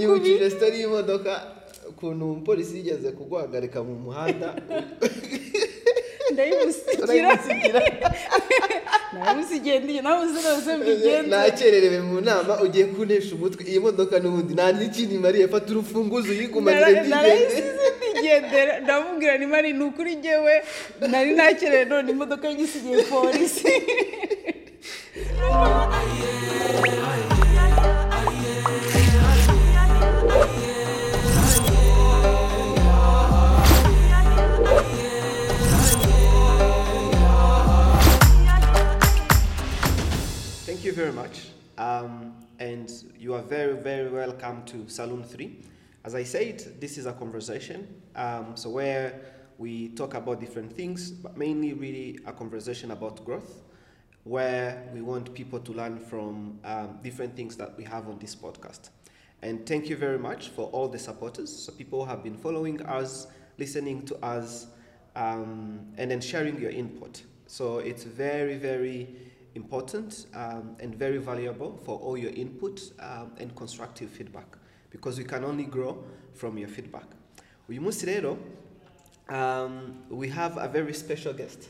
Nibukije story y'imodoka ukuntu umupolisi yigeze kuguhagarika mu muhanda ndayimusigira urayimusigira ndayimusigiye ndiye nawe uzi rwose mbigenza nakererewe mu nama ugiye kuntesha umutwe iyi modoka n'ubundi nta n'ikindi mariye fata urufunguzo uyigumanire ndigende narayisize ndigendera ndamubwira ni mari ni ukuri njyewe nari nakerewe none imodoka y'igisigiye polisi Thank you very much. Um, and you are very, very welcome to Saloon 3. As I said, this is a conversation. Um, so, where we talk about different things, but mainly really a conversation about growth, where we want people to learn from um, different things that we have on this podcast. And thank you very much for all the supporters. So, people have been following us, listening to us, um, and then sharing your input. So, it's very, very important um, and very valuable for all your input um, and constructive feedback because we can only grow from your feedback. Uyu munsi rero, um, we have a very special guest,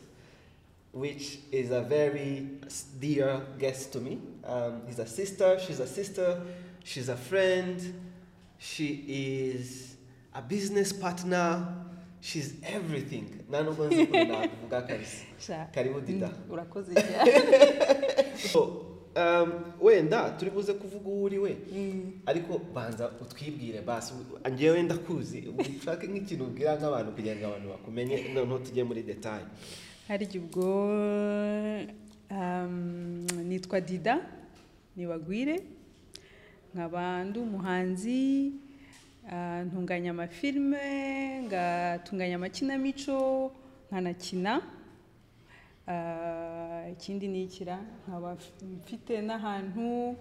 which is a very s- dear guest to me. Um, he's a sister, she's a sister, she's a friend, she is a business partner, she's everything. Nano nzi kunakuvuga kabisa. Karibu Dida. urakoze cyane So, um, wenda turi buze kuvuga uwo uri we ariko banza utwibwire basi njyewe ndakuzi ushake nk'ikintu ubwira nk'abantu kugira ngo abantu bakumenye noneho tujye muri detaye harya ubwo um, nitwa dida nibagwire nkaba ndi umuhanzi ah, ntunganya amafilime ngatunganya amakinamico nkanakina Ah, ikindi ni ikira nkaba mfite n'ahantu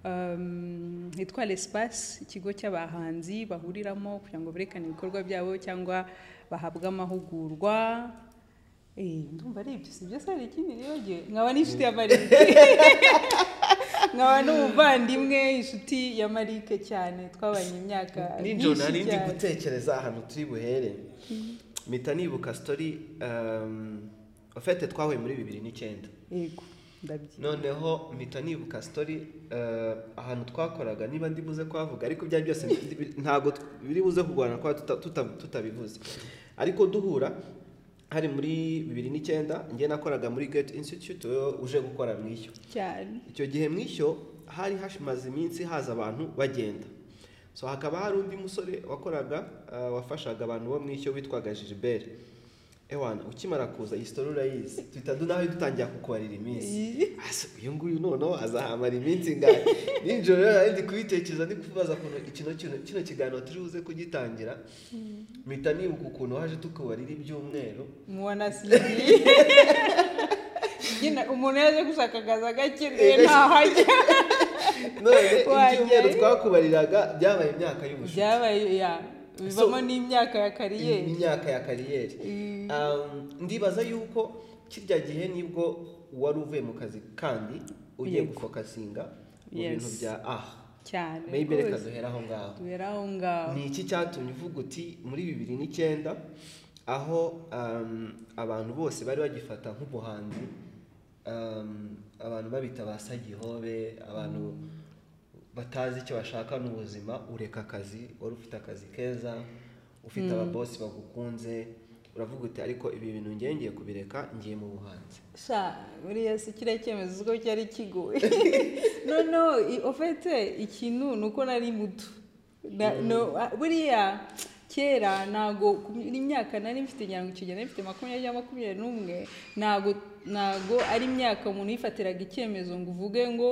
um, hitwa l'espace ikigo cy'abahanzi bahuriramo kugira ngo berekane ibikorwa byabo cyangwa bahabwe amahugurwa Eh, ndumva ari ibyo si byo se hari ikindi nibagiwe nkaba n'inshuti ya marike nkaba n'umuvandimwe inshuti ya marike cyane twabanye imyaka nijoro nari myinshi ndi cyane. gutekereza ahantu turi buhere mpita nibuka story um, ofete twahuye muri bibiri n'icyenda yego ndabyibuka noneho mpita nibuka story eh, ahantu twakoraga niba ndi buze kuhavuga ariko ibyo ari byo byose ndi- bi- ntabwo tw- biri buze kurwana kwa tuta- tuta- tutabivuze ariko duhura hari muri bibiri n'icyenda njye nakoraga muri Get Institute wowe uje gukora mwishyo cyane icyo gihe mwishyo hari hashimaze iminsi haza abantu bagenda so hakaba hari undi musore wakoraga eh, wafashaga abantu bo mwishyo witwaga Gilbert ewana ukimara kuza iyi story urayizi duhita dunaho dutangira kukubarira iminsi Asa, uyu nguyu noneho azahamara iminsi ngari nijoro rero nari ndi kubitekereza ndi kubaza ukuntu kino kino- kino kiganiro turi buze kugitangira mpita nibuka ukuntu waje tukubarira ibyumweru mubona siriye nyine umuntu yaje gushaka akazi agakeneye ntaho ajya none Wajyayo. ibyumweru twakubariraga byabaye imyaka y'ubushuti byabaye ya bivamo So- n'imyaka ya kariyeri imyaka ya kariyeri Mm. Um, ndibaza yuko kirya gihe nibwo wari uvuye mu kazi kandi ugiye Yego. gufokasinga mu Yes. bintu bya aha cyane maybe reka rwose. duhere aho ngaho tubera aho ngaho ni iki cyatumye uvuga uti muri bibiri n'icyenda aho um, abantu bose bari bagifata nk'ubuhanzi um, abantu babita ba sagihobe abantu batazi icyo bashaka n'ubuzima ureka akazi wari ufite akazi keza ufite ababosi bagukunze uravuga uti ariko ibi bintu ngiye ngiye kubireka ngiye mu buhanzi sha buriya si kiriya cyemezo ubwo cyari kigoye no no i- ofete ikintu ni uko nari muto Na- no, ah, buriya kera ntago imyaka nari mfite ngira ngo icyo gihe nari mfite makumyabiri cyangwa makumyabiri n'umwe ntago ntago ari imyaka umuntu yifatiraga icyemezo ngo uvuge ngo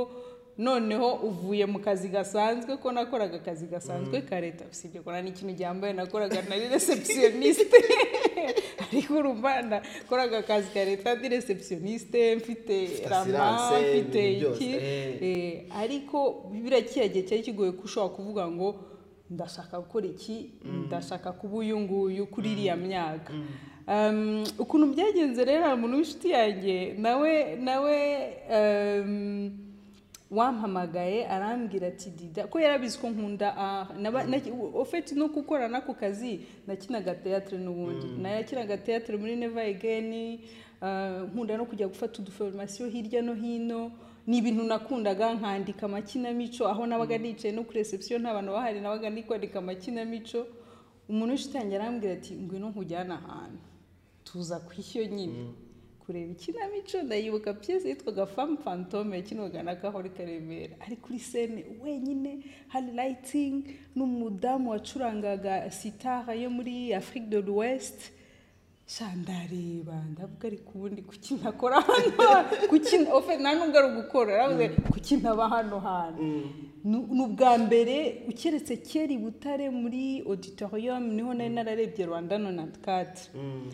noneho uvuye mu kazi gasanzwe ko nakoraga akazi gasanzwe ka leta usibye ko nta n'ikintu gihambaye nakoraga nari receptioniste ariko urumva nakoraga akazi ka leta ndi receptioniste mfite rama assurance, mfite ibintu byose, iki eh. Eh, ariko biriya kiriya gihe cyari kigoye ko ushobora kuvuga ngo ndashaka gukora iki ndashaka kuba uyu nguyu kuri iriya myaka Um, ukuntu byagenze rero hari umuntu w'inshuti yanjye nawe nawe um, wampamagaye arambwira ati dida ko yarabizi ko nkunda aha Naba- naki- ofeti no gukora n'ako kazi nakinaga teyatere n'ubundi nakinaga teyatere muri neva egeni nkunda no kujya gufata uduforomasiyo hirya no hino ni ibintu nakundaga nkandika amakinamico aho nabaga nicaye no kuri reception nta bantu bahari nabaga ndi kwandika amakinamico umuntu ushitangira arambwira ati ngwino nkujyane ahantu tuza ku ishyo nyine kureba ikinamico ndayibuka piyesi yitwaga famu fantome yakinwaga na gahori karemera ari kuri sene wenyine hari rayitingi n'umudamu wacurangaga sitara yo muri afurika de l'ouest sha ndareba ndavuga ariko ubundi kuki ntakora hano kuki ofe nta nubwo ari ugukora yaravuze kuki ntaba hano hantu Nu- ni ubwa mbere ukeretse kera i butare muri auditorium niho nari nararebye rwanda nonatikati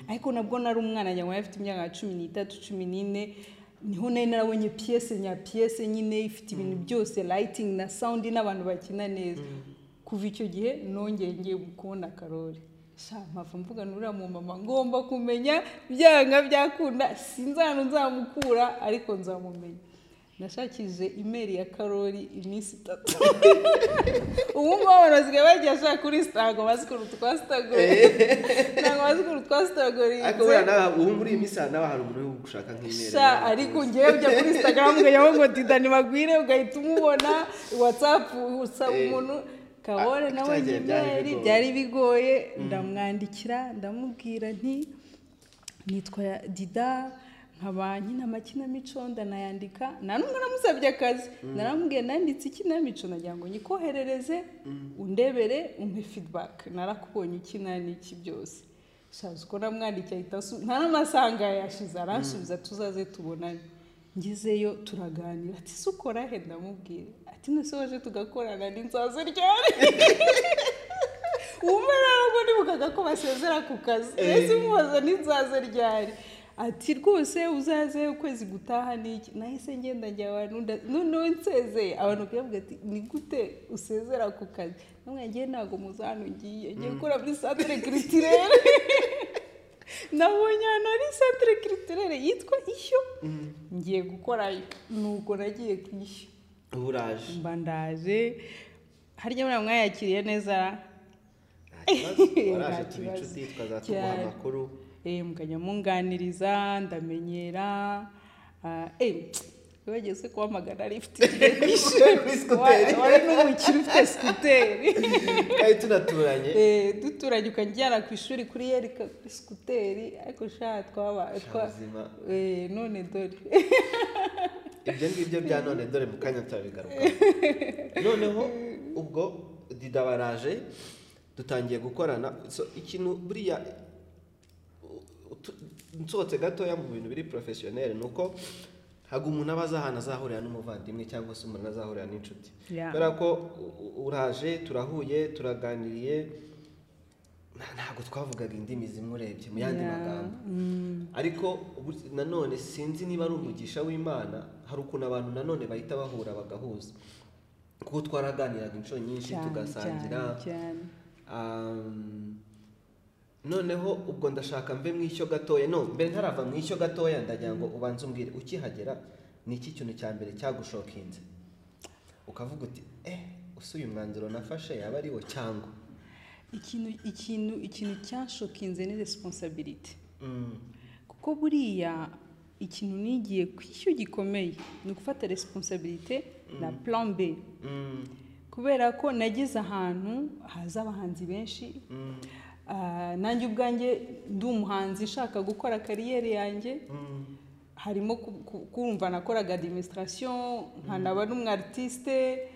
ariko nabwo nari umwana nyamara afite imyaka nka cumi n'itatu cumi n'ine niho nari narabonye piyese nya piyese nyine ifite ibintu byose rayitingi na sawundi n'abantu bakina neza kuva icyo gihe nongeye ngiye kubona karori mpava mvuga nuriya mu mama ngomba kumenya byanga byakunda sinzanu nzamukura ariko nzamumenya nashakishije imeri ya karori iminsi itatu ubu ngubu abantu basigaye bagiye ashaka kuri sitago bazi ukuntu twasitagoriye ntabwo bazi ukuntu ariko buriya twasitagoriye nawe ubu muri iyi minsi nawe hari umuntu uri gushaka nk'imeri sha ariko ngewe ujya kuri instagram ukajyaho ngo dida ntibagwire ugahita umubona watsapu usaba Eh. umuntu kabore Ah, nawe cyagiye byari imeri bigoye. byari bigoye ndamwandikira ndamubwira nti nitwa dida nkaba nkina amakinamico ndanayandika nta nubwo namusabye akazi naramubwiye nanditse ikinamico nagira ngo nyikoherereze undebere umpe feedback narakubonye ukina n'iki byose shaza uko namwandikiye ahita asu- nta n'amasaha yashize aransubiza tuzaze tubonane ngezeyo turaganira ati se ukora he ndamubwira ati nese waje tugakorana n'inzaza ryari ubu ntabwo nibukaga ko basezera ku kazi ese umubaza n'inzaza ryari ati rwose uzaze ukwezi gutaha n'iki nahise ngenda njya abantu nda- noneho nsezeye abantu bakavuga ati ni gute usezera ku kazi namwe ngiye ntabwo muzi hano ngiye ngiye gukora muri santere kiritirere nabonye ahantu hari santere kiritirere yitwa ishyo ngiye gukorayo nuko nagiye ku ishyo ubu uraje mba ndaje harya muri mwayakiriye neza nta kibazo Nta waraje tuba kibazo. inshuti tukazatuguha Cyane. amakuru Eh, mukajya munganiriza ndamenyera Ah, eh, wigeze kuhamagara rifite igihe nyinshi Wa- wari n'umukire ufite sikuteri kandi tunaturanye Eh, duturanye ukajyana ku ishuri kuri yerika kuri sikuteri ariko sha twaba twa ubuzima. Eh, none dore ibyo ngibyo bya none dore mu kanya turabigaruka noneho ubwo dida baraje dutangiye gukorana so ikintu buriya tu- nsohotse gatoya mu bintu biri porofesiyoneri ni uko ntabwo umuntu aba azi ahantu azahurira n'umuvandimwe cyangwa se umuntu azahurira n'inshuti Yeah. kubera ko u- u- uraje turahuye turaganiriye nta- ntabwo twavugaga indimi zimwe urebye mu yandi Yeah. magambo ariko ubu- nanone sinzi niba ari umugisha w'imana hari ukuntu abantu nanone bahita bahura bagahuza kuko twaraganiraga inshuro nyinshi cyane, tugasangira cyane, cyane. Um, noneho ubwo ndashaka mve mu ishyo gatoya no mbere ntarava mu ishyo gatoya ndagira ngo ubanze umbwire ukihagera ni iki kintu cya mbere cyagushokinze ukavuga uti eh use uyu mwanzuro nafashe yaba ari wo cyangwa ikintu ikintu ikintu cyashokinze ni resiponsabiriti Mm, kuko buriya ikintu nigiye ku ishyo gikomeye ni ugufata resiponsabirite na plan b mm, kubera ko nageze ahantu haza abahanzi benshi mm, Ah, nanjye ubwanjye ndi umuhanzi ushaka gukora kariyeri yanjye mm. harimo ku- ku- kumva nakoraga administration nkanaba n'umwartiste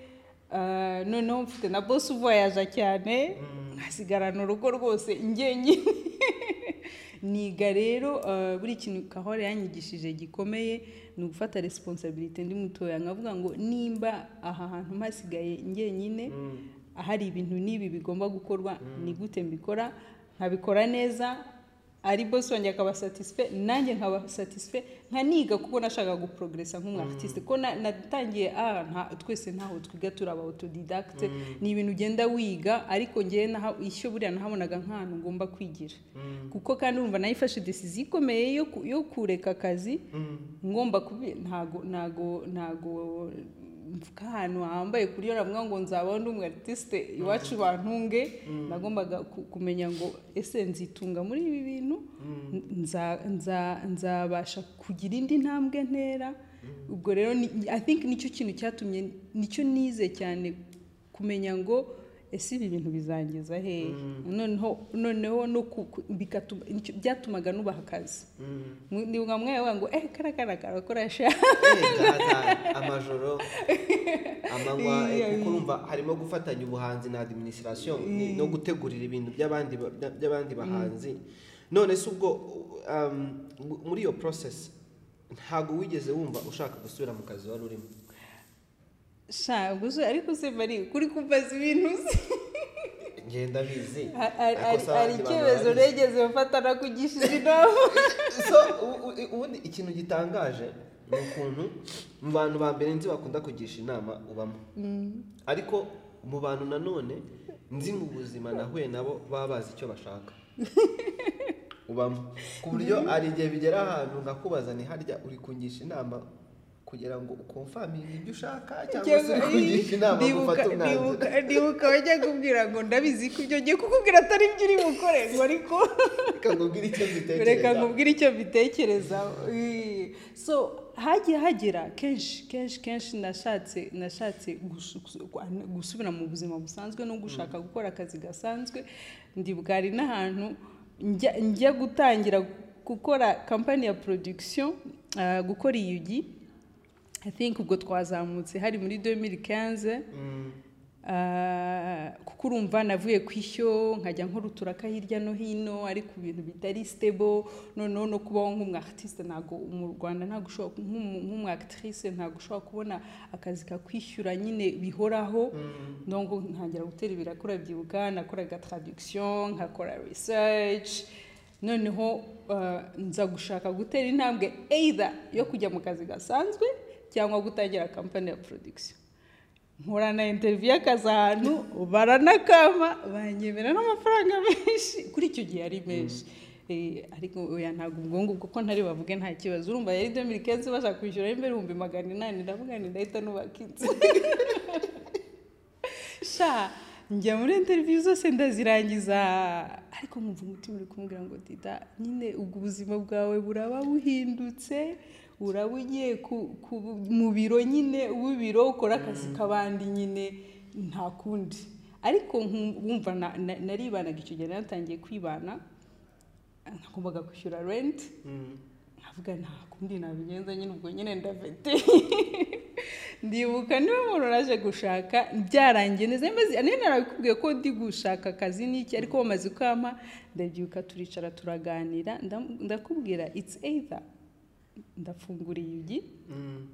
ah, noneho mfite na bosi uvoyaja cyane nkasigarana urugo rwose njyenyine niga rero ah, buri kintu kahore yanyigishije gikomeye ni ugufata resiponsabirite ndi mutoya nkavuga ngo nimba aha hantu mpasigaye njyenyine ahari ibintu n'ibi bigomba gukorwa ni gute mbikora nkabikora neza ari bosi wanjye akaba satisfe nanjye nkaba satisfe nkaniga kuko nashakaga guprogresa nk'umwartiste ko na- natangiye ah, nta- twese ntaho twiga turi aba autodidacte ni ibintu ugenda wiga ariko ngewe naha- ishyo buriya nahabonaga nk'ahantu ngomba kwigira kuko kandi urumva nayo ifashe desiziyo ikomeye yo ku- yo kureka akazi ngomba kubi ntago ntago ntago mfuka ahantu hambaye kuri yo navuga ngo nzaba ndi umu artiste iwacu bantunge nagombaga ku- kumenya ngo ese nzitunga muri ibi bintu Nza- nza- nzabasha kugira indi ntambwe ntera ubwo rero ni- i think nicyo kintu cyatumye nicyo nize cyane kumenya ngo ese ibi bintu bizangeza hehe noneho noneho no ku- ku- bikatuma nicyo- byatumaga nubaha akazi Mu- ni bwa mwanya wawe ngo eh karakara karakoresha Eee, amajoro amanywa eh, Iya, kuko iya. urumva harimo gufatanya ubuhanzi na administration ni- no gutegurira ibintu by'abandi ba- bya- by'abandi bahanzi none se ubwo um, mu- muri iyo process ntabwo wigeze wumva ushaka gusubira mu kazi wari urimo sha gusa ariko se bari kuri kumbaza ibintu uzi ngenda bizi Ha- hari- Ariko hari- se hari abandi bantu icyemezo barabizi? negeze mfata nakugishije inama so u- u- ubundi ikintu gitangaje ni ukuntu mu bantu ba mbere nzi bakunda kugisha inama ubamo ariko mu bantu nanone nzi mu buzima nahuye nabo baba bazi icyo bashaka ubamo ku buryo hari igihe bigera ahantu nkakubaza ni harya uri kungisha inama kugira ngo ukomfaminge ibyo ushaka cyangwa se uri kungisha inama ngo ufate ndibuka- umwanzuro ndibuka- ndibuka bajya kubwira ngo ndabizi ko ibyo ngiye kukubwira atari byo uri bukore ngo ariko reka nkubwire icyo mbitekereza reka nkubwire icyo mbitekereza so hagiye hagera kenshi kenshi kenshi nashatse nashatse gusu- gusu- gu- gusubira mu buzima busanzwe no gushaka gukora akazi gasanzwe ndibuka hari n'ahantu njya njya gutangira gukora kampani ya production ah, gukora iyugi i think ubwo twazamutse hari muri 2015 Ah, kuko urumva navuye ku ishyo nkajya nkora uturaka hirya no hino ariko ibintu bitari stable noneho no kubaho nk'umu artiste ntago mu Rwanda ntago ushobora nk'umu nk'umu actrice ntago ushobora kubona akazi kakwishyura nyine bihoraho donc ntangira gutera ibirakura byibuka nakoraga traduction nkakora research noneho ah, nza gushaka gutera intambwe either yo kujya mu kazi gasanzwe cyangwa gutangira kampani ya production nkorana interiviyu y'akazi ahantu baranakama banyemera n'amafaranga menshi kuri icyo gihe ari menshi Eh, ariko oya ntabwo ubwonko kuko ntari buvuge nta kibazo urumva yari domiri kensi bashaka kwishyura imbere ibihumbi magana inani ndavuga nti ndahita nubaka inzu sha njya muri interiviyu zose ndazirangiza ariko nkumva umutima uri kumubwira ngo dida nyine ubwo ubuzima bwawe buraba buhindutse uraba ugiye ku- ku- mu biro nyine uba ibiro ukora akazi k'abandi nyine nta kundi ariko nkum- wumva na- na- naribanaga icyo gihe natangiye kwibana nagombaga kwishyura renti nkavuga nta kundi nabigenza nyine ubwo nyine ndafite ndibuka niba umuntu naje gushaka byarangiye neza maze niba narabikubwiye ko ndi gushaka akazi n'iki ariko bamaze kwama ndabyuka turicara turaganira ndam- ndakubwira it's either ndafungura iyugi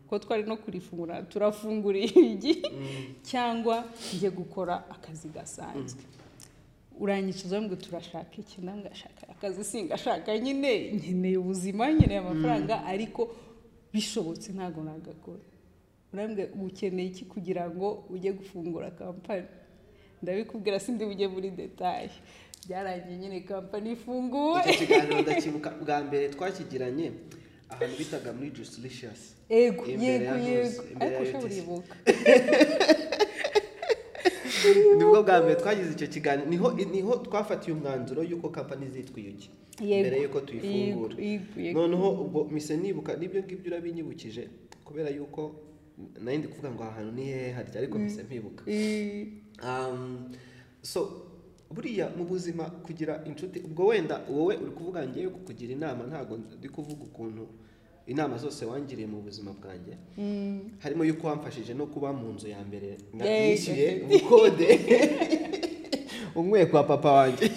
kuko twari no kurifungura turafungura iyugi cyangwa njye gukora akazi gasanzwe uranyicuza ngo turashaka iki namwe ashaka akazi singashaka nyine nkeneye ubuzima nkeneye amafaranga ariko bishobotse ntabwo nagakora urambwira ukeneye iki kugira ngo ujye gufungura kampani ndabikubwira sindi bujye muri detaye byarangiye nyine kampani ifunguwe icyo kiganiro ndakibuka bwa mbere twakigiranye ahantu bitaga muri jusilicious yego Imbere yego ya Rose, imbere yego ariko ya ushobora Leticia. uribuka nibwo bwa mbere twagize icyo kiganiro niho niho twafatiye umwanzuro y'uko kampani zitwa iyugi Yego, mbere y'uko tuyifungura yego, yego, yego. noneho ubwo mise nibuka n'ibyo ngibyo urabinyibukije kubera yuko nari ndi kuvuga ngo aha hantu ni hehe harya ariko mise mpibuka Eh, Um, so buriya mu buzima kugira inshuti ubwo wenda wowe uri kuvuga ngewe kukugira inama ntabwo ndi kuvuga ukuntu inama zose wangiriye mu buzima bwanjye harimo yuko wamfashije no kuba mu nzu ya mbere na- Yay, nishyuye ubukode umwe kwa papa wanjye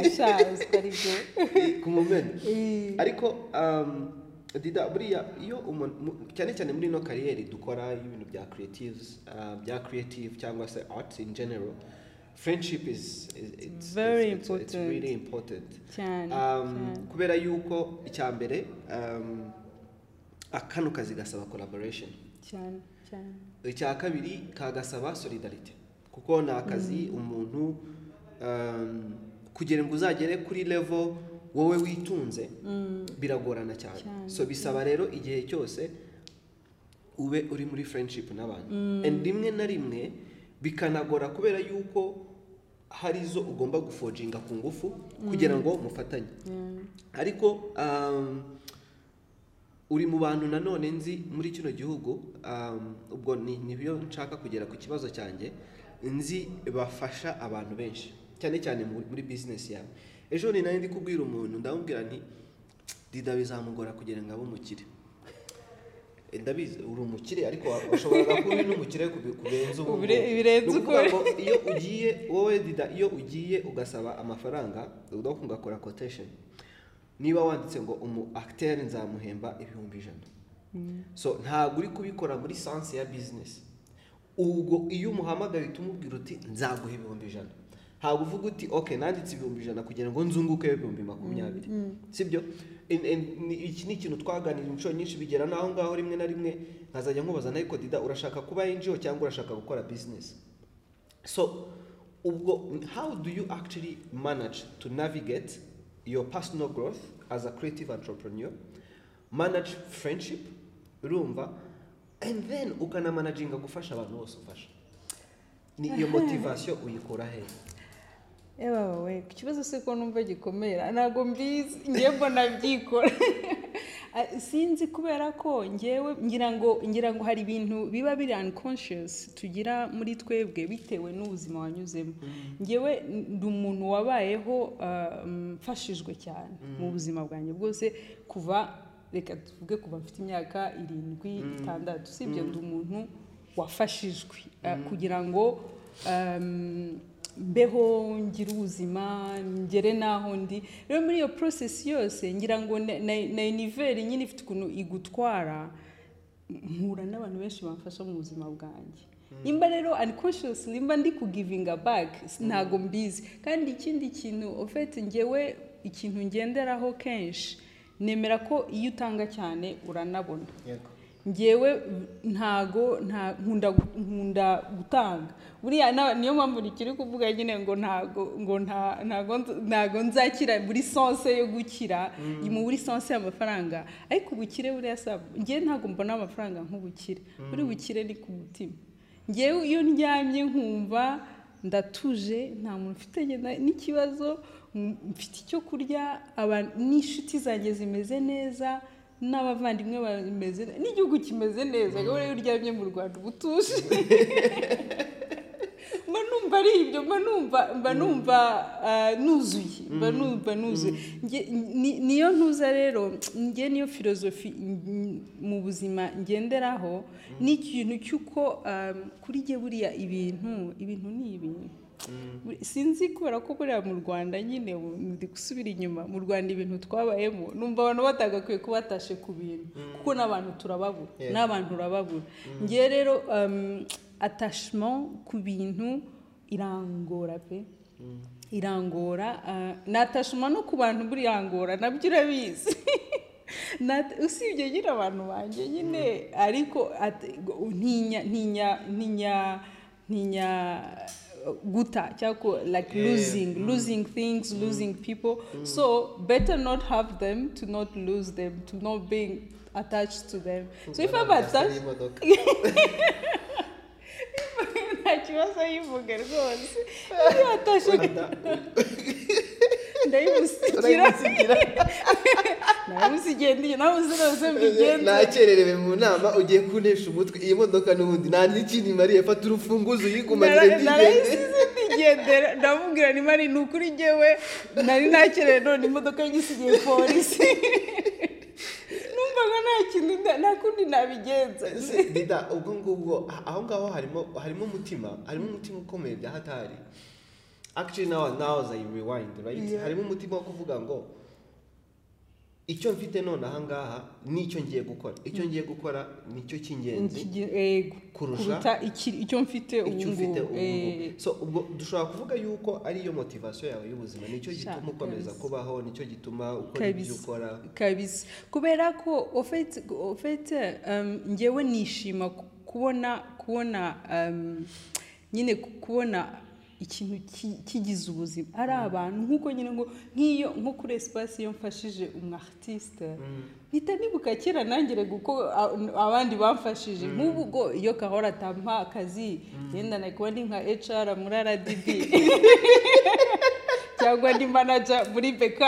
ashazwe aribyo ku mumena Eh, ariko um, dida buriya iyo umuntu mu- cyane cyane muri ino kariyeri dukora ibintu bya creatives uh, bya creative cyangwa se arts in general friendship is, is it's, Very it's, it's, it's important. really important cyane um, cyane. kubera yuko icya mbere um, akano kazi gasaba collaboration cyane cyane icya kabiri kagasaba solidarite kuko ni akazi umuntu um, kugira ngo uzagere kuri level wowe witunze biragorana cyane Cyane. so bisaba rero igihe cyose ube uri muri friendship n'abantu and rimwe na rimwe bikanagora kubera yuko hari izo ugomba gufoginga ku ngufu kugira ngo mufatanye ariko um, uri mu bantu nanone nzi muri kino gihugu um, ubwo ni nibyo nshaka kugera ku kibazo cyanjye nzi bafasha abantu benshi cyane cyane mu- muri bizinesi yawe ejo ni nari ndi kubwira umuntu ndamubwira nti dida bizamugora kugira ngo abe umukire Eh, ndabizi uri umukire ariko washoboraga kuba uri n'umukire kubi- kubenza ubu ngubu. Bire- birenze Ni ukuvuga ukuri. ngo iyo ugiye wowe dida iyo ugiye ugasaba amafaranga udaku ugakora quotation niba wanditse ngo umu akiteri nzamuhemba ibihumbi ijana so ntabwo uri kubikora muri sansi ya bizinesi ubwo iyo umuhamagaye uhita umubwira uti nzaguha ibihumbi ijana ntabwo uvuga uti oke nanditse ibihumbi ijana kugira ngo nzunguke ibihumbi makumyabiri sibyo In- in- ni- iki ni ikintu twaganira inshuro nyinshi bigera n'aho ngaho rimwe na rimwe nkazajya nkubaza nawe dida urashaka kuba injiyo cyangwa urashaka gukora bizinesi So, ubwo- how do you actually manage to navigate your personal growth as a creative entrepreneur, manage friendship, rumva, and then ukanamanaginga gufasha abantu bose ufasha? Ni iyo motivation uyikura he? yewe wowe ku kibazo se ko numva gikomera ntabwo mbizi njye mbona byikora Ah, sinzi kubera ko ngewe ngira ngo ngira ngo hari ibintu biba biri unconscious tugira muri twebwe bitewe n'ubuzima wanyuzemo ngewe ndi umuntu wabayeho ah, mfashijwe cyane mu buzima bwanjye bwose kuva reka tuvuge kuva mfite imyaka irindwi itandatu sibyo ndi umuntu wafashijwe ah, kugira ngo ah, mbeho ngire ubuzima ngere n'aho ndi rero muri iyo porosesi yose ngira ngo na- na- na univeri nyine ifite ukuntu igutwara mpura n'abantu benshi bamfasha mu buzima bwanjye nimba rero unconscious nimba ndi kugivinga back ntago mbizi kandi ikindi kintu ofete ngewe ikintu ngenderaho kenshi nemera ko iyo utanga cyane uranabona ngewe ntago nta nkunda nkunda gutanga buriya na- niyo mpamvu nikiri kuvuga nyine ngo ntago ngo nta- ntago nz- ntago nzakira buri sonse yo gukira muri sonse y'amafaranga ariko ubukire buriya sabu ngewe ntago mbona amafaranga nk'ubukire buri bukire ni ku mutima ngewe iyo ndyamye nkumva ndatuje nta muntu ufite ngenda n'ikibazo m- mfite icyo kurya aba- n'inshuti zanjye zimeze neza n'abavandimwe bameze ne- n'igihugu kimeze neza rero iyo uryamye mu rwanda uba utuje mba numva ari ibyo mba numva mba numva ah, nuzuye mba numva nuzuye Nge- ni- niyo ntuza rero njye niyo filozofi mu buzima ngenderaho n'ikintu cy'uko ah, kuri jye buriya ibintu ibintu ni ibintu Buri- sinzi kubera ko buriya mu rwanda nyine ubu ndi gusubira inyuma mu rwanda ibintu twabayemo numva abantu batagakwiye kuba batashe ku bintu kuko n'abantu turababura Yeah. n'abantu urababura ngewe rero um, attachment ku bintu irangora pe irangora ah, na attachment no ku bantu buriyangora nabyo urabizi Na- usibye nyine abantu banjye nyine ariko at- ntinya ntinya ntinya ntinya guta cyangwa ko like Yeah. losing losing things losing people so better not have them to not lose them to not being attached to them so if i'm attached nta kibazo yivuga rwose iyo atashe ndayimusigira ndayimusigira ndiyo nawe uzi rwose mbigenza nakererewe mu nama ugiye kunesha umutwe iyi modoka n'ubundi nta n'ikindi mariye fata urufunguzo uyigumanire ndigende narayisize ndigendera ndamubwira ni mari ni ukuri ngewe nari nakereye none imodoka y'igisigiye polisi numvaga nta kintu nda- nta kundi nabigenza Se- Dida, ubwo ngubwo ah- aho ngaho harimo harimo umutima harimo umutima ukomeye bya hatari actually now now as I rewind right Yeah. harimo umutima wo kuvuga ngo icyo mfite none aha ngaha nicyo ngiye gukora icyo ngiye gukora nicyo cy'ingenzi Ikigi- yego, Kurusha kuruta iki- icyo mfite ubu icyo ufite ngubu ubu eh. ngubu. so ubwo dushobora kuvuga yuko ari yo motivation yawe y'ubuzima nicyo Sha, gituma ukomeza kabisa. kubaho nicyo gituma ukora ibyo Kabisa. ukora kabisa kubera ko ofete ofete um, ngewe nishima ku- kubona kubona um, nyine ku- kubona ikintu ki- kigize ubuzima ari abantu nk'uko nyine ngo nk'iyo nko kuri esipasi iyo mfashije umu aritiste mpita nibuka kera nangere kuko abandi bamfashije nk'ubu ubwo iyo kahora atampa akazi yenda nakuba ni nka HR muri RDB cyangwa ni manager muri BK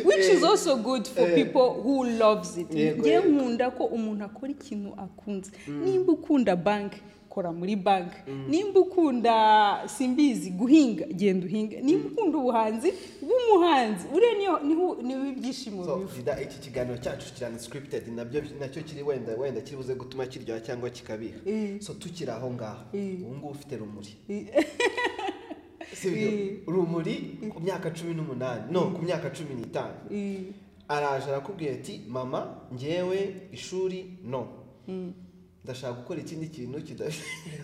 which is also good for people who loves it Yego, ngewe yego. nkunda ko umuntu akora ikintu akunze nimba ukunda banki kora muri banki nimba ukunda simbizi guhinga genda uhinga nimba ukunda ubuhanzi bw'umuhanzi uriya niyo- niho- niho ibyishimo So, biva Vida, iki kiganiro cyacu kirana scripted nabyo nacyo kiri wenda wenda kiri buze gutuma kiryoha cyangwa kikabiha Eh. so tukiri aho ngaho Eh. ubu ngubu ufite rumuri Eh. si byo Eh. rumuri ku myaka cumi n'umunani no ku myaka cumi n'itanu Eh, araje arakubwira ati mama ngewe ishuri no ndashaka gukora ikindi kintu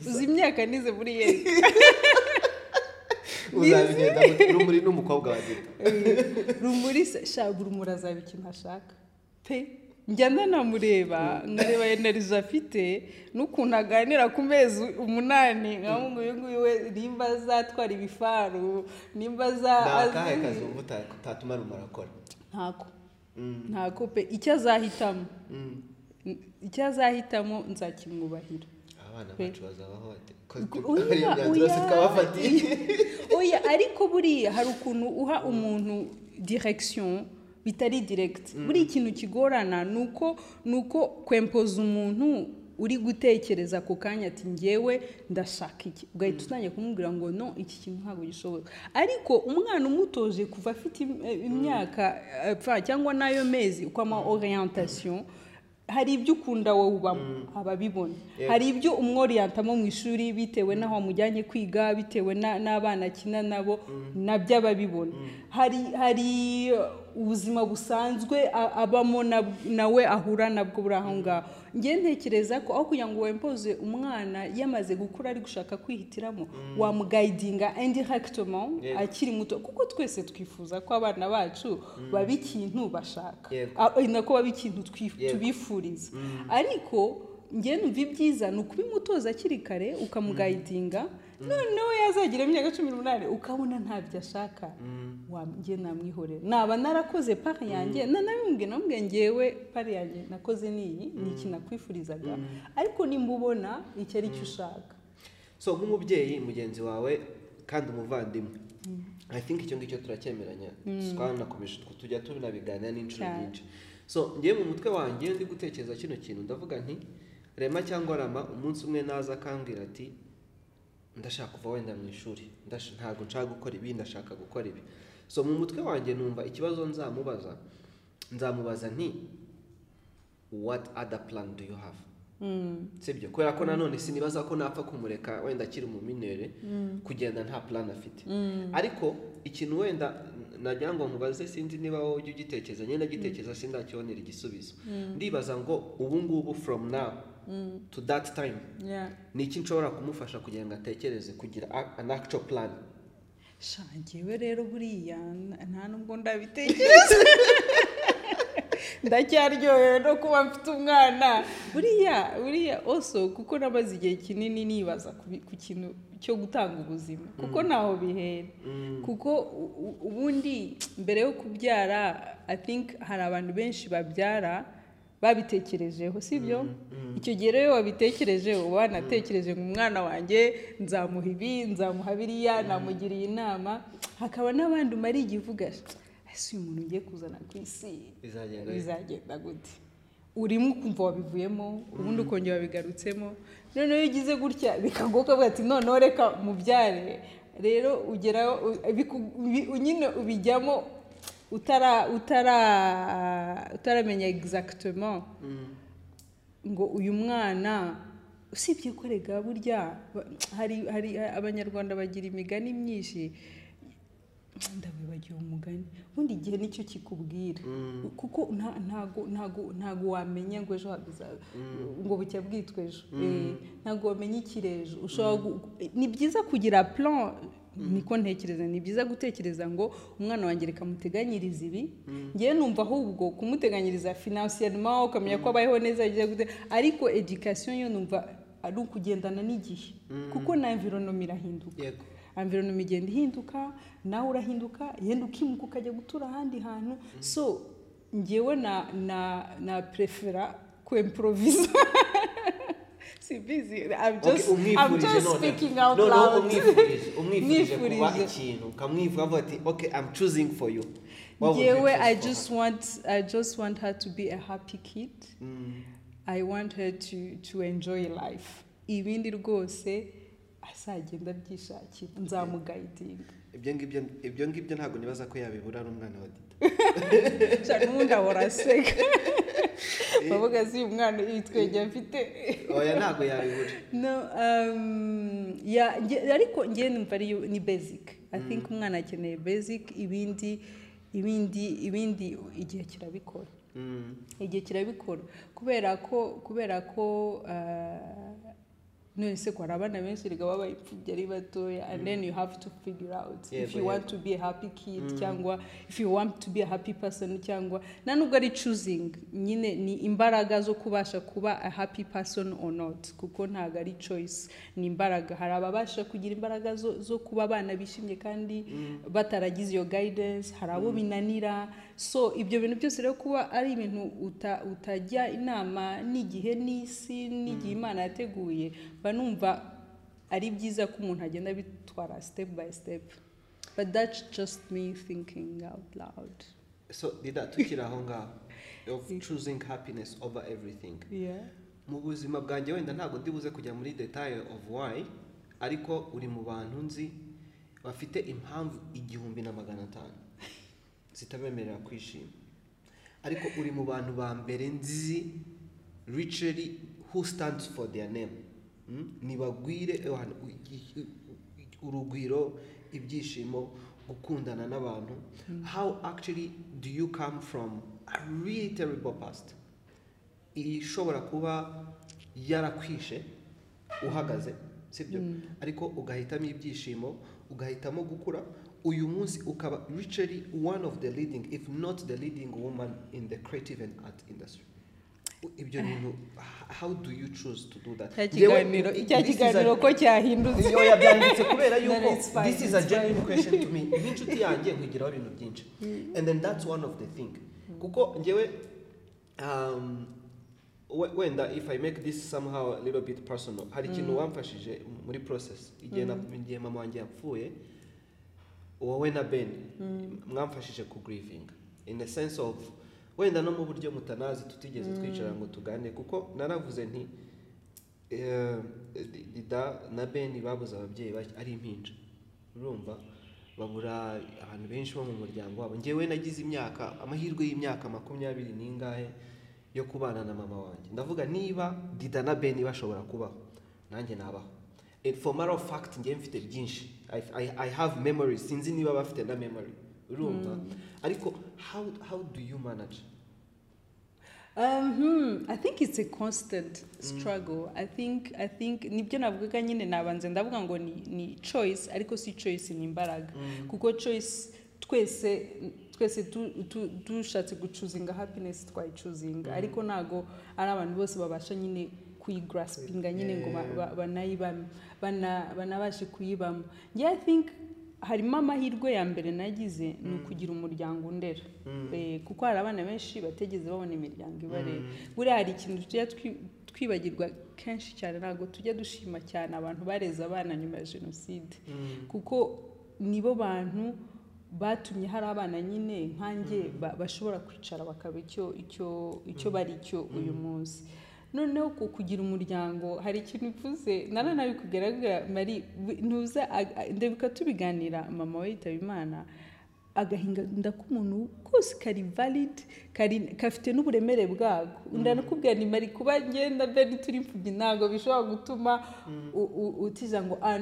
uzi imyaka nize muri yeri kidazabigenda rumuri n'umukobwa wa gito rumuri se shaga urumuri azaba ikintu ashaka pe njya ndanamureba nkareba enerizo afite n'ukuntu aganira ku mezi umunani nkamuga uyu nguyu we nimba azatwara ibifaru nimba aza ni akahe azi- kazi wumva uta- utatuma rumuri akora ntako ntako pe icyo azahitamo icyo azahitamo nzakimwubahira abana Pe. bacu bazabaho bate ko ko- Oya, ariyo myanzuro yose oya, twabafatiye oya. oya ariko buriya hari ukuntu uha umuntu direction bitari direct buriya ikintu kigorana ni uko ni uko kwempoza umuntu uri gutekereza ako kanya ati ngewe ndashaka iki ugahita utangiye kumubwira ngo no iki kintu ntabwo gishoboka ariko umwana umutoje kuva afite im- eh, imyaka eh, pfa cyangwa n'ayo mezi uko ama orientation hari ibyo ukunda wowe ubamo ababibona hari ibyo umworiyantamo mu ishuri bitewe n'aho wamujyanye kwiga bitewe na- n'abana akina nabo nabyo ababibona hari hari uh, ubuzima busanzwe a- abamo na- nawe ahura nabwo buri aho ngaho njye ntekereza ko aho kugira ngo wempoze umwana yamaze gukura ari gushaka kwihitiramo wamugayidinga indirectement Yego. akiri muto kuko twese twifuza ko abana bacu baba ikintu bashaka Yego. Ah, eh, nako baba ikintu twif- Yego. tubifuriza ariko njye numva ibyiza ni ukubimutoza akiri kare ukamugayidinga noneho yazagira imyaka cumi n'umunani ukabona ntabyo ashaka Wa- njye namwihorera naba narakoze pari yanjye nanabimubwiye namubwiye ngewe pari yanjye nakoze n'iyi ni iki nakwifurizaga ariko nimba ubona icyo ari cyo ushaka so nk'umubyeyi mugenzi wawe kandi umuvandimwe i think icyo ngicyo turacyemeranya twanakomeje tw- tujya tunabiganira n'inshuro Cyane. nyinshi so ngewe mu mutwe wanjye ndi gutekereza kino kintu ndavuga nti rema cyangwa rama umunsi umwe naza akambwira ati ndashaka kuva wenda mu ishuri ndash- ntabwo nshaka gukora ibi ndashaka gukora ibi so mu mutwe wanjye numva ikibazo nzamubaza nzamubaza nti what other plan do you have sibyo kubera ko nanone sinibaza ko napfa kumureka wenda akiri mu minere kugenda nta plan afite ariko ikintu wenda nagira ngo mubaze sinzi niba wowe ujya ugitekereza nyine ndagitekereza sindakibonera igisubizo ndibaza ngo ubu ngubu from now to that time Yeah. ni iki nshobora kumufasha kugira ngo atekereze kugira a- an actual plan sha njyewe rero buriya n- nta nubwo ndabitekereza ndacyaryohewe no kuba mfite umwana buriya buriya oso kuko namaze igihe kinini nibaza ku bi- ku kintu cyo gutanga ubuzima kuko ntaho bihera kuko u- u- ubundi mbere yo kubyara i think hari abantu benshi babyara babitekerejeho sibyo icyo gihe rero iyo wabitekereje uba wanatekereje ngo umwana wanjye nzamuha ibi nzamuha biriya namugiriye inama hakaba n'abandi umara igihe uvuga ese uyu muntu ugiye kuzana ku isi bizagenda bite?" bizagenda gute urimo ukumva wabivuyemo ubundi ukongera wabigarutsemo noneho iyo ugize gutya bikagoka uvuga ati noneho reka mubyare rero ugeraho u- biku- bi- nyine ubijyamo utara utara utaramenya exactement ngo uyu mwana usibye ko rega burya ba- hari hari abanyarwanda bagira imigani myinshi ndabibagiwe umugani ubundi igihe nicyo kikubwira kuko nta- ntago ntago ntago wamenya ngo ejo hazaba ngo bucya bwitwa ejo Eh, ntago wamenya ikirejo ushobora gu- ni byiza kugira plan niko ntekereza ni byiza gutekereza ngo umwana wanjye reka muteganyirize ibi ngewe numva ahubwo kumuteganyiriza finansiyerima ukamenya ko abayeho neza byiza gute ariko education yo numva ari ukugendana n'igihe kuko na environoma irahinduka yego environment igenda ihinduka nawe urahinduka yenda ukimuka ukajya gutura ahandi hantu so ngewe na na na prefera kwemprovisa si busy i'm just i'm just speaking out loud umwifurije kuba Mwifurije. ikintu ukamwivura avuga ati okay i'm choosing for you What would you Yewe, choose I for her? just want I just want her to be a happy kid. I want her to to enjoy life. Ibindi rwose azagenda abyishakira nzamugayidinga ibyo ngibyo ibyo ngibyo ntabwo nibaza ko yabibura n'umwana wa dita cyane ubundi ahora aseka bavuga se uyu mwana ibitwenge afite oya ntabwo yabibura no um, ya nge- ariko ngewe numva ari yo- ni basic i think umwana akeneye basic ibindi ibindi ibindi igihe kirabikora Mm. igihe kirabikora kubera ko kubera ko ah, none se hari abana benshi erega baba imfubyi ari batoya and then you have to figure out if Yego, you want to be a happy kid cyangwa if you want to be a happy person cyangwa nta nubwo ari choosing nyine ni imbaraga zo kubasha kuba a happy person or not kuko ntabwo ari choice ni imbaraga hari ababasha kugira imbaraga zo, zo kuba abana bishimye kandi bataragize iyo guidance hari abo binanira so ibyo bintu byose rero kuba ari ibintu uta, utajya inama n'igihe n'isi n'igihe imana yateguye mba numva ari byiza ko umuntu agenda abitwara step by step but that's just me thinking out loud so dida tukiri aho ngaho of choosing happiness over everything yeah. mu buzima bwanjye wenda ntabwo ndibuze kujya muri detail of why ariko uri mu bantu nzi bafite impamvu igihumbi na magana atanu zitabemerera kwishima ariko uri mu bantu ba mbere nzi richard who stands for their name Mm? nibagwire abantu urugwiro ibyishimo gukundana n'abantu how actually do you come from a really terrible past ishobora kuba yarakwishe uhagaze sibyo ariko ugahitamo ibyishimo ugahitamo gukura uyu munsi ukaba literally one of the leading if not the leading woman in the creative and art industry U- ibyo bintu h- how do you choose to do that cya Yewe, kiganiro cya this is a- kiganiro ko cyahindutse oya byanditse kubera yuko No, it's fine, this is a it's genuine question to me n'inshuti yanjye nkugiraho ibintu byinshi and then that's one of the thing kuko njyewe um, we- wenda if i make this somehow a little bit personal hari ikintu wamfashije muri process igihe na- igihe mama wanjye yapfuye wowe na ben mwamfashije kugrivinga in a sense of wenda no mu buryo mutanazi tutigeze twicara ngo tuganire kuko naravuze nti eh, di- dida na ben babuze ababyeyi bake- ari impinja urumva babura abantu benshi bo mu muryango wabo njyewe nagize imyaka amahirwe y'imyaka makumyabiri n'ingahe yo kubana na mama wanjye ndavuga niba dida na ben bashobora kubaho nanjye nabaho And for matter of fact njye mfite byinshi I, I, I have memories sinzi niba bafite na memory urumva ariko how, how do you manage Um, hmm, I think it's a constant struggle. I think I think nibyo navugaga nyine nabanze ndavuga ngo ni, ni choice ariko si choice ni imbaraga kuko choice twese twese du- du- dushatse gucuzinga happiness twayicuzinga ariko ntago ari abantu bose babasha nyine kuyigraspinga nyine ngo ba- ba- banayibame bana- banabashe kuyibamo njye i think harimo amahirwe ya mbere nagize ni ukugira umuryango undera Eh, kuko hari abana benshi bategeze babona imiryango ibareba buriya hari ikintu tujya twi- twibagirwa kenshi cyane ntabwo tujya dushima cyane abantu bareze abana nyuma ya jenoside kuko nibo bantu batumye hari abana nyine nkanjye ba- bashobora kwicara bakaba icyo icyo icyo bari cyo uyu munsi noneho ku kugira umuryango hari ikintu ivuze nanone kugaragara mari ntuza ag- a- ndebuka tubiganira mama we yitaba imana agahinda k'umuntu kose kari valid kari kafite n'uburemere bwako ndanakubwira ni mari kuba ngenda bene turi imfubyi ntabwo bishobora gutuma u- u- utiza ngo "Ah,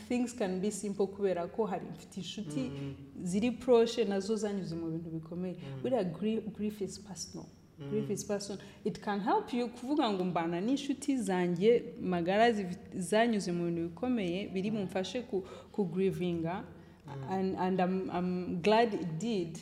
things can be simple kubera ko hari mfite inshuti ziri proche nazo zanyuze mu bintu bikomeye buriya gri- grief is personal grief is personal it can help you kuvuga ngo mbana n'inshuti zanjye magara zivi- zanyuze mu bintu bikomeye biri bumfashe ku ku grivinga and, and I'm, I'm glad it did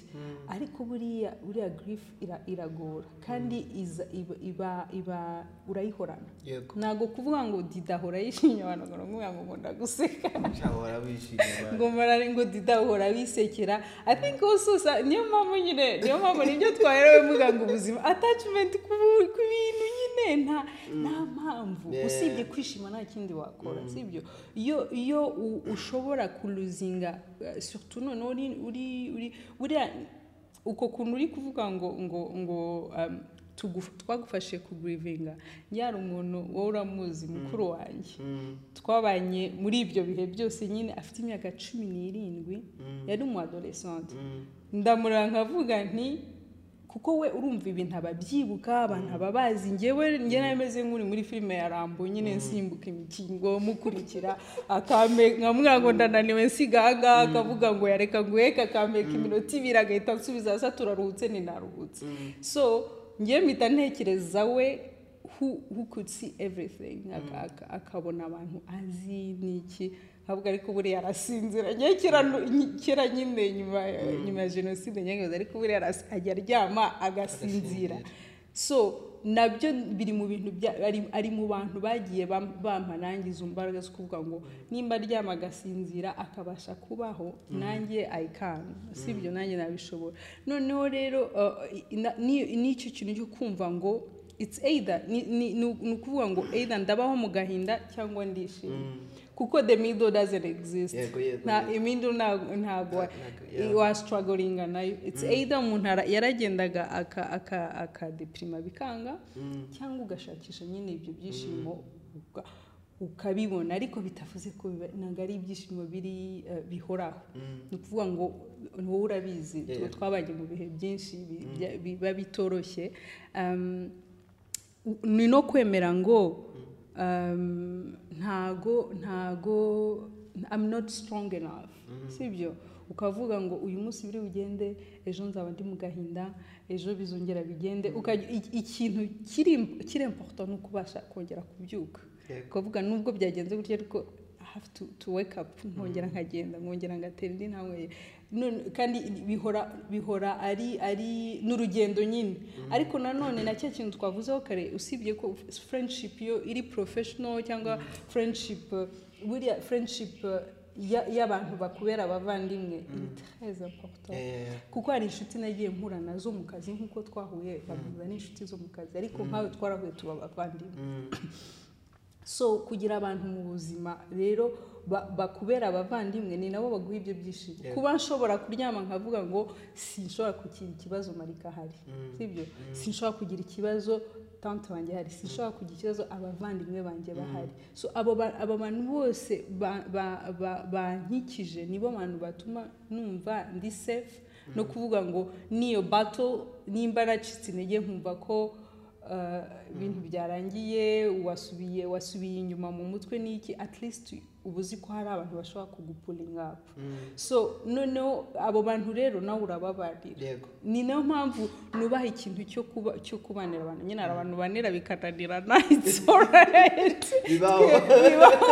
ariko buriya buriya grief ira- iragora kandi iza iba iba iba urayihorana yego ntabwo kuvuga ngo didahora yishimye abantu ngo nkuvuga ngo nkunda guseka cyahora wishimye ngo marare ngo didahora wisekera i think also sa- niyo mpamvu nyine niyo mpamvu nibyo twaherewe mvuga ngo ubuzima attachment ku bu- ku bintu nyine nta nta mpamvu Yeah. usibye kwishima nta kindi wakora sibyo iyo iyo u- ushobora kuluzinga eh, surtout none uri uri uri buriya uko kuntu uri kuvuga ngo ngo ngo um, tuguf- twagufashe kugurivinga yari umuntu wowe uramuzi mukuru wanjye twabanye muri ibyo bihe byose nyine afite imyaka cumi n'irindwi yari umu adoresante ndamuranga nkavuga nti kuko we urumva ibintu ababyibuka abantu ababazi ngewe njye nameze nk'uri muri filime ya rambo nyine nsimbuka imikingo mukurikira akambe nkamubwira ngo ndananiwe nsigaga akavuga ngo yareka nguheka akambeka iminota ibiri agahita ansubiza hasi turaruhutse ntinaruhutse so ngewe mpita ntekereza we who, who could see everything Ak- ak- akabona abantu azi niki ntabwo ariko buriya arasinzira njye kera nu- nyi- kera nyine nyuma ya- nyuma ya jenoside nyangaza ariko buriya aras- ajya aryama agasinzira so nabyo biri mu bintu bya- ari- ari mu bantu bagiye bam- bampa nanjye izo mbaraga zo kuvuga ngo nimba aryama agasinzira akabasha kubaho nanjye ayikani sibyo nanjye nabishobora noneho rero uh, i- na- ni- nicyo kintu cyo kumva ngo it's either ni, ni, ni ni ukuvuga ngo either ndabaho mu gahinda cyangwa ndishimye kuko the middle doesn't exist Yego, yego, nta yego. imiddle ntago ntago wa- Ntago, yeah. wa strugglinga nayo it's either umuntu ara- yaragendaga aka aka akadeprima bikanga cyangwa ugashakisha nyine ibyo byishimo uka- ukabibona ariko bitavuze ko biba- ntabwo ari ibyishimo biri eh, bihoraho ni ukuvuga ngo ni wowe urabizi Yeah, yeah. twabanye mu bihe byinshi bi- bya- biba bitoroshye Um, u- ni no kwemera ngo um, ntago ntago I'm not strong enough sibyo ukavuga ngo uyu munsi biri bugende ejo nzaba ndi mu gahinda ejo bizongera bigende ukajya i- ikintu kiri kiri important ni ukubasha kongera kubyuka Yego. ukavuga nubwo byagenze gutya ariko I have to, to wake up nkongera nkagenda nkongera ngatera indi ntambwe None- kandi bihora bihora ari ari n'urugendo nyine ariko nanone na cya kintu twavuzeho kare usibye ko friendship yo iri professional cyangwa friendship uh, buriya friendship uh, ya- y'abantu bakubera abavandimwe ni très important Eh, kuko hari inshuti nagiye mpura nazo mu kazi nk'uko twahuye bamuza n'inshuti zo mu kazi ariko nkawe twarahuye tuba abavandimwe so kugira abantu mu buzima rero ba- bakubera abavandimwe ni nabo baguha ibyo byishimo Yeah. kuba nshobora kuryama nkavuga ngo sinshobora kugira ikibazo marika ahari sibyo sinshobora kugira ikibazo tante wanjye ahari sinshobora kugira ikibazo abavandimwe banjye bahari so abo ba- abo bantu bose ba- ba- ba- bankikije nibo bantu batuma numva ndi safe no kuvuga ngo n'iyo bato nimba naracitse intege nkumva ko uh, ibintu byarangiye wasubiye wasubiye inyuma mu mutwe n'iki at least uba uzi ko hari abantu bashobora kugupulinga up so noneho abo bantu rero nawe urababarira yego ni nayo mpamvu nubaha ikintu cyo kuba cyo kubanira abantu nyine hari abantu banira bikananirana it's alright bibaho bibaho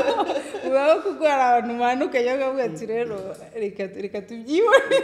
bibaho kuko hari abantu manuka cyangwa bavuga ati rero reka reka tubyibone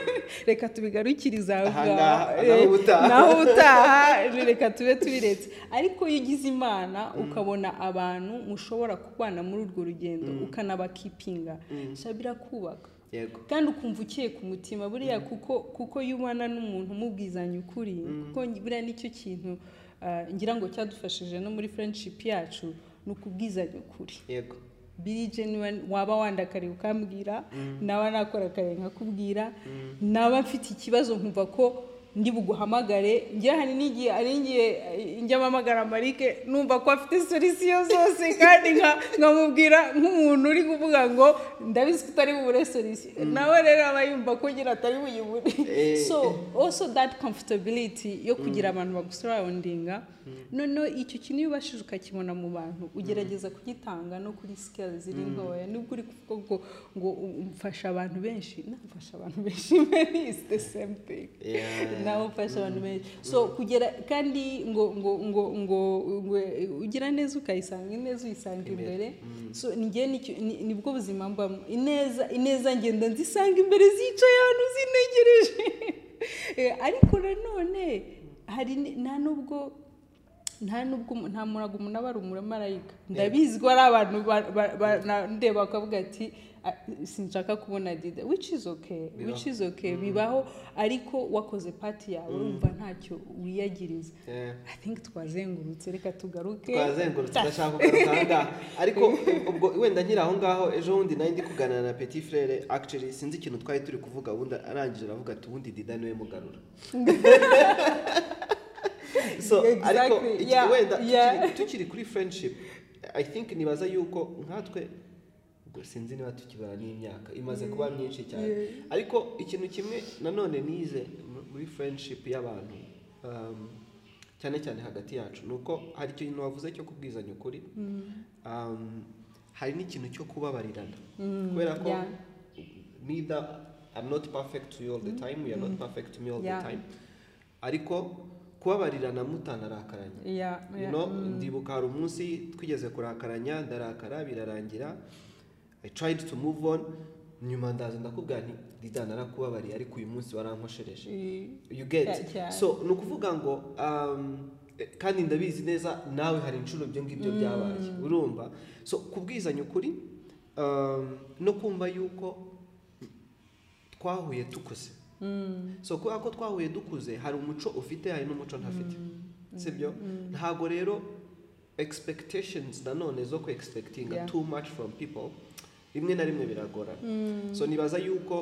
reka tubigarukirize aha Ahangaha, ngaha." naho Eh, ubutaha. naho ubutaha reka tube tubiretse ariko iyo ugize imana ukabona abantu mushobora kubana muri urwo rugendo ukanabakipinga shabira kubaka yego kandi ukumva ukiye ku mutima buriya kuko kuko iyo ubana n'umuntu umubwizanya ukuri kuko buriya nicyo kintu ah, ngira ngo cyadufashije no muri friendship yacu ni ukubwizanya ukuri yego biri genuine waba wandakariye ukambwira nawe nakora kare nkakubwira naba mfite ikibazo nkumva ko ndi buguhamagare njye hari n'igihe hari n'igihe eh, njya mpamagara marike numva ko afite solisiyo zose kandi nka- nkamubwira nk'umuntu uri kuvuga ngo ndabizi ko utari bubure solisiyo nawe rero aba yumva ko nyine atari buyibure Eh. so also that comfortability yo kugira abantu bagusurroundinga noneho icyo kintu iyo ubashije ukakibona mu bantu ugerageza kugitanga no kuri scale ziri ntoya nubwo uri kuvuga ngo ngo umfasha abantu benshi namfasha abantu benshi man, it's the same thing Yeah. na old fashioned menshi so kugera kandi ngo ngo ngo ngo ngo ugira neza ukayisanga ineza uyisanga imbere so njye nicyo- ni- nibwo buzima mbamo ineza ineza ngenda nzisanga imbere zicaye ahantu zinegereje Eh, ariko nanone hari ni- nta nubwo nta nubwo umu- nta murago umuntu aba ari umumarayika ndabizi ko hari abantu ba- ba- ba- na- ndeba bakavuga ati "Ah, sinshaka kubona dida which is okay which is okay bibaho ariko wakoze pati yawe urumva ntacyo wiyagiriza Yeah. i think twazengurutse reka tugaruke twazengurutse ndashaka kugaruka aha ngaha ariko ubwo wenda nkiri aho ngaho ejo bundi nari ndi kuganira na petit frere actually sinzi ikintu twari turi kuvuga ubundi arangije aravuga ati ubundi dida niwe mugarura so Exactly, ariko iki- yeah, wenda yeah. tukiri- tukiri kuri friendship i think nibaza yuko nkatwe ubwo sinzi niba tukibara n'imyaka imaze kuba myinshi cyane ariko ikintu kimwe nanone nize mu- muri friendship y'abantu um, cyane cyane hagati yacu ni uko hari ikintu wavuze cyo kubwizanya ukuri um, hari n'ikintu cyo kubabarirana Mm, kubera ko yeah. neither I'm not perfect to you all the time we are not perfect to me all Yeah. the time ariko kubabarirana mutanarakaraye Yeah, yeah, no mm. ndibuka hari umunsi twigeze kurakaranya ndarakara birarangira i tried to move on nyuma ndaza ndakubwira nti dida narakubabariye ariko uyu munsi warankoshereje Eh, you get Yeah, yeah. so ni ukuvuga ngo um, eh, kandi ndabizi neza nawe hari inshuro ibyo ngibyo byabaye urumva so kubwizanya ukuri um, no kumva yuko twahuye dukuze mm. so kubera ko twahuye dukuze hari umuco ufite hari n'umuco ntafite sibyo ntabwo rero expectations nanone zo ku expectinga Yeah. too much from people rimwe na rimwe biragorana so nibaza yuko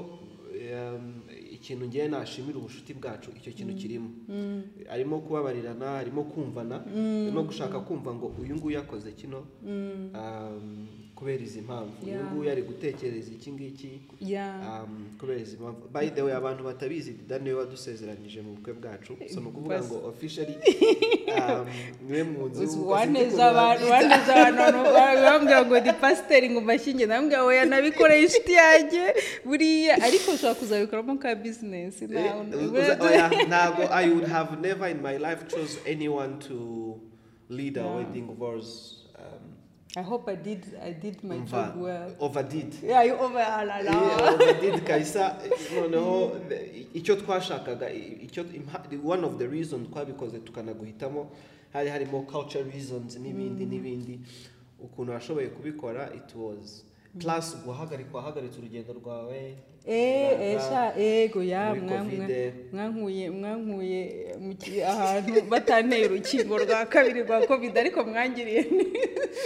um, ikintu ngiye nashimira ubucuti bwacu icyo kintu kirimo harimo kubabarirana harimo kumvana no gushaka kumva ngo uyu nguyu yakoze kino um, kubera izi mpamvu uyu Yeah. nguyu ari gutekereza iki ngiki yeah Um, kubera izi mpamvu by the way abantu batabizi dida niwe wadusezeranyije mu bukwe bwacu so ni ukuvuga ngo officially um, niwe mwunzi w'ubukwe, waneje sinzi ukuntu abantu babyita. waneje abantu bambwira ngo di pasiteri ngo mbashinge ndambwira ngo oya nabikoreye inshuti yanjye buriya ariko ushobora kuzabikoramo ka bizinesi Eh, nawe uza- oya, ntabwo i would have never in my life chose anyone to lead a Yeah. wedding wars um, I hope I did, I did my umva job well. overdid Yeah, you over alala. Yeah, overdid kabisa noneho the- icyo twashakaga i- icyo impa- the- one of the reasons twabikoze tukanaguhitamo hari harimo culture reasons n'ibindi n'ibindi ukuntu washoboye kubikora it was plus guhagarika wahagaritse urugendo rwawe Eh, eh, sha, ego ya muri mwamwe. Covid. Mwankuye, mwankuye mu ki- ahantu batanteye urukingo rwa kabiri rwa Covid ariko mwangiriye.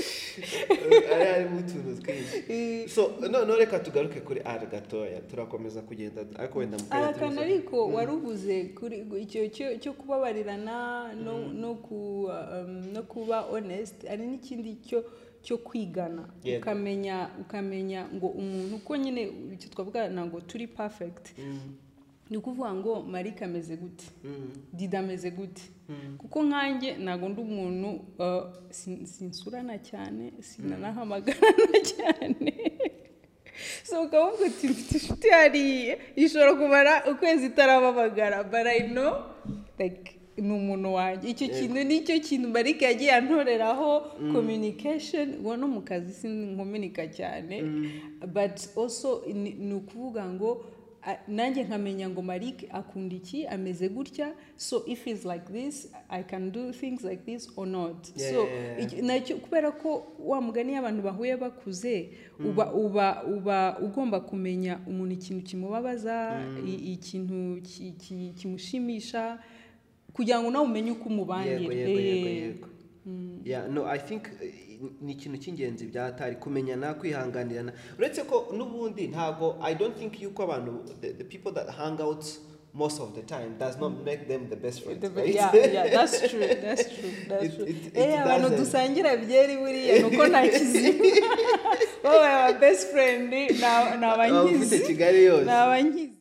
Eh, hari harimo utuntu twinshi Eh, so noneho reka tugaruke kuri r gatoya turakomeza kugenda ariko wenda mu kanya Ahakana tubivuge. ariko wari uvuze kuri icyo cyo cyo kubabarirana no no ku um, no kuba honest ari n'ikindi cyo cyo kwigana Yego. ukamenya ukamenya ngo umuntu uko nyine icyo twavuga ntabwo turi perfect Mm, ni ukuvuga ngo marike ameze gute mm, dida ameze gute mm. kuko nkanjye ntabwo ndi umuntu uh, sin- sinsurana cyane sinanahamagarana cyane so ukaba uvuga uti mfite inshuti hariya ishobora kumara ukwezi itarababagara but I know like ni umuntu wanjye icyo kintu nicyo kintu marike yagiye antoreraho communication ubu no mu kazi sinkominika cyane but also ni ni ukuvuga ngo a- nanjye nkamenya ngo marike akunda iki ameze gutya so if is like this i can do things like this or not Yeah, so yeah, yeah. icyo- nacyo kubera ko wa mugani iyo abantu bahuye bakuze uba uba uba ugomba kumenya umuntu ikintu kimubabaza i- ikintu ki- ki- kimushimisha kugira ngo nawe umenye uko umubangira yego yego yego Eh, yego Yeah, no i think eh, ni ikintu cy'ingenzi byatari kumenyana kwihanganirana uretse ko n'ubundi ntabwo i don't think yuko abantu the, the people that hang out most of the time does not make them the best friends the- right? yeah, yeah, that's true, that's true, that's It- true. it- it Eh, abantu doesn't. dusangira byeri buriya ni uko nta kizima babaye aba best friend ni Abafite abanyizi kigali ni yose abanyizi